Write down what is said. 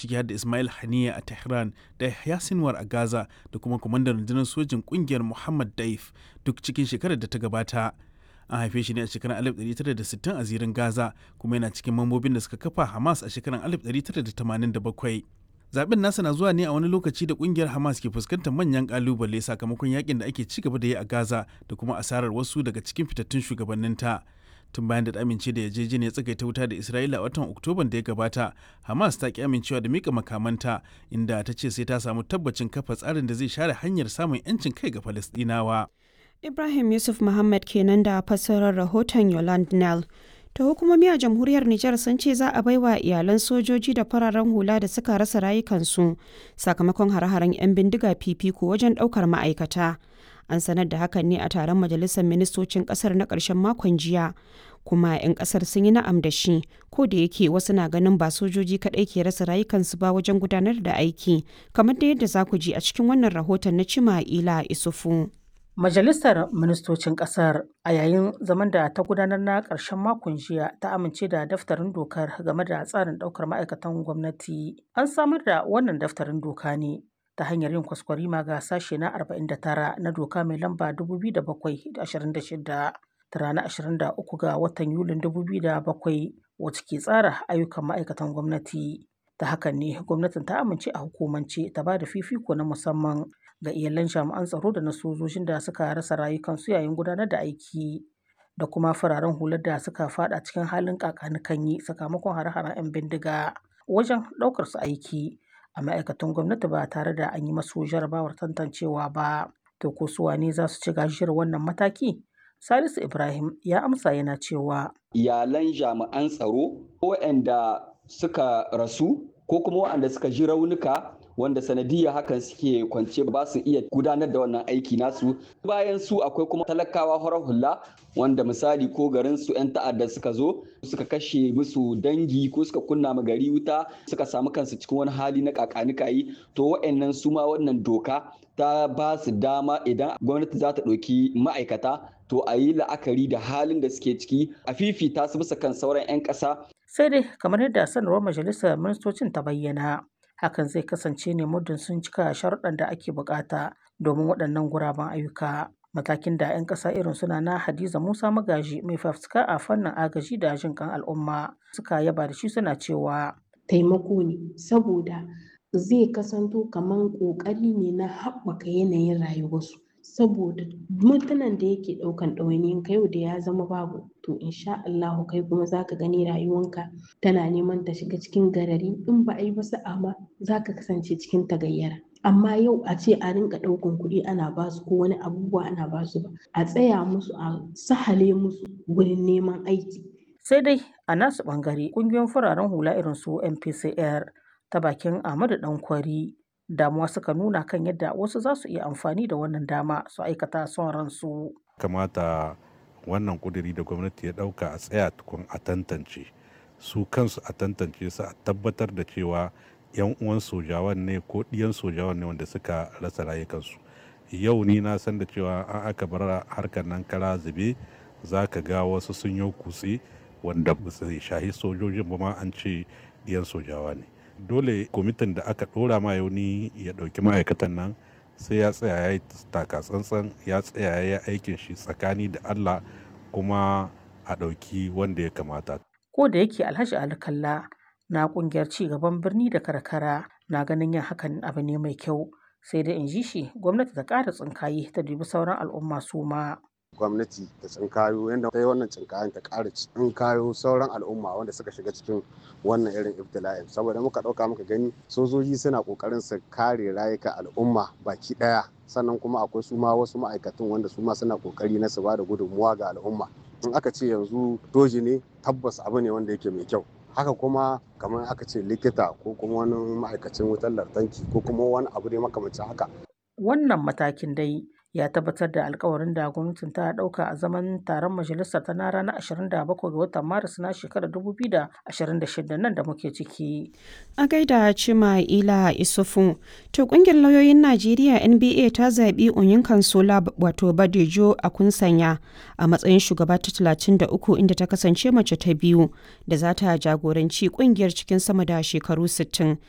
ciki har da Ismail Haniya a Tehran da Yahya Sinwar a Gaza da kuma kwamandan rundunar sojin kungiyar Muhammad Daif duk cikin shekarar da ta gabata. An haife shi ne a shekarar 1960 a zirin Gaza kuma yana cikin mambobin da suka kafa Hamas a shekarar 1987. Zaben nasa na zuwa ne a wani lokaci da kungiyar Hamas ke fuskantar manyan kalubale sakamakon yakin da ake ci gaba da yi a Gaza da kuma asarar wasu daga cikin fitattun shugabanninta. tun bayan da amince da yarjejeniyar tsagaita wuta da Isra'ila a watan Oktoban da ya gabata, Hamas ta ki amincewa da mika makamanta inda ta ce sai ta samu tabbacin kafa tsarin da zai share hanyar samun 'yancin kai ga Falastinawa. Ibrahim Yusuf Muhammad kenan da fassarar rahoton Yoland Nell. Ta hukumomi a jamhuriyar Nijar sun ce za a baiwa iyalan sojoji da fararen hula da suka rasa rayukansu sakamakon hare-haren 'yan bindiga fifiko wajen ɗaukar ma'aikata. An sanar da hakan ne a taron majalisar ministocin ƙasar na ƙarshen makon jiya. Kuma 'yan ƙasar sun yi na'am da shi, ko da yake wasu na ganin ba sojoji kaɗai ke rasa rayukansu ba wajen gudanar da aiki, kamar da yadda za ku ji a cikin wannan rahoton na Cima Ila Isufu. Majalisar Ministocin Ƙasar a yayin zaman da ta gudanar na ƙarshen makon jiya ta amince da daftarin dokar game da tsarin ɗaukar ma'aikatan gwamnati. An samar da wannan daftarin doka ne ta hanyar yin kwaskwarima ga sashe na 49 na doka mai lamba 2026 ta ranar 23 ga watan Yulin 2007 wacce ke tsara ayyukan ma'aikatan gwamnati. Ta hakan ne gwamnatin ta amince a hukumance ta ba da fifiko na musamman ga iyalan jami'an tsaro da na sojojin da suka rasa rayukansu yayin gudanar da aiki da kuma fararen hular da suka fada cikin halin kakanikanyi sakamakon hare-haren 'yan bindiga wajen ɗaukar su aiki a ma'aikatan gwamnati ba tare da an yi masu jarabawar tantancewa ba to ko su wane za su ci gajiyar wannan mataki salisu ibrahim ya amsa yana cewa iyalan jami'an tsaro waɗanda suka rasu ko kuma waɗanda suka ji raunuka wanda sanadiyya hakan suke kwance ba su iya gudanar da wannan aiki nasu bayan su akwai kuma talakawa horar hula wanda misali ko garin su 'yan ta'adda suka zo suka kashe musu dangi ko suka kunna ma gari wuta suka samu kansu cikin wani hali na kakanikayi to wa'annan su ma wannan doka ta ba su dama idan gwamnati za ta ɗauki ma'aikata to a yi la'akari da halin da suke ciki a fifita su bisa kan sauran 'yan ƙasa. sai dai kamar yadda sanarwar majalisar ministocin ta bayyana hakan zai kasance ne muddin sun cika sharuɗan da ake bukata domin waɗannan guraben ayyuka matakin da 'yan ƙasa irin suna na hadiza musa magaji mai fafutuka a fannin agaji da jin kan al'umma suka yaba da shi suna cewa taimako ne saboda zai kasanto kamar ƙoƙari ne na haɓaka yanayin rayuwarsu saboda mutanen da yake ɗaukan ɗawainiyin ka yau da ya zama babu to insha Allahu kai kuma zaka gani rayuwanka tana neman ta shiga cikin garari in ba a yi ba sa'a ma zaka kasance cikin tagayyara amma yau a ce a rinka ɗaukan kuɗi ana basu ko wani abubuwa ana basu ba a tsaya musu a sahale musu wurin neman aiki sai dai a nasu ɓangare ƙungiyoyin fararen hula irin su MPCR ta bakin Ahmadu Dankwari damuwa suka nuna kan yadda wasu za su iya amfani da wannan dama su aikata son ransu. kamata wannan kuduri da gwamnati ya dauka a tsaya tukun a tantance su kansu a tantance su a tabbatar da cewa yan uwan sojawan ne ko ɗiyan sojawan ne wanda suka rasa rayukansu yau ni na san da cewa an aka bar harkar nan kara zube za ka ga wasu sun yi kutse wanda ba su shahi sojojin ba ma an ce ɗiyan sojawa ne dole kwamitin da aka dora ma yauni ya dauki ma'aikatan nan sai ya tsaya ya yi taka tsantsan ya tsaya ya yi aikin shi tsakani da allah kuma a dauki wanda ya kamata ko da yake alhaji alkalla na kungiyar ci gaban birni da karkara na ganin yin hakan abu ne mai kyau sai da in ji shi gwamnati ta ƙara tsinkaye ta dubi sauran al'umma su ma gwamnati ta tsinkayo yadda ta yi wannan tsinkayen ta ƙara tsinkayo sauran al'umma wanda suka shiga cikin wannan irin ibtila'in saboda muka ɗauka muka gani sojoji suna ƙoƙarin su kare rayuka al'umma baki ɗaya sannan kuma akwai su ma wasu ma'aikatan wanda su ma suna ƙoƙari na su ba da gudunmuwa ga al'umma in aka ce yanzu doji ne tabbas abu ne wanda yake mai kyau haka kuma kamar aka ce likita ko kuma wani ma'aikacin wutar lantarki ko kuma wani abu ne makamancin haka wannan matakin dai ya tabbatar da alkawarin da gwamnatin ta dauka a zaman taron majalisar ta na ranar 27 ga watan maris na shekarar 2026 nan da muke ciki. A gaida Cima Ila Isufu, to kungiyar lauyoyin Najeriya NBA ta zaɓi Onyin Kansola wato Badejo a kunsanya a matsayin shugaba ta 33 inda ta kasance mace ta biyu da za ta jagoranci kungiyar cikin sama da shekaru 60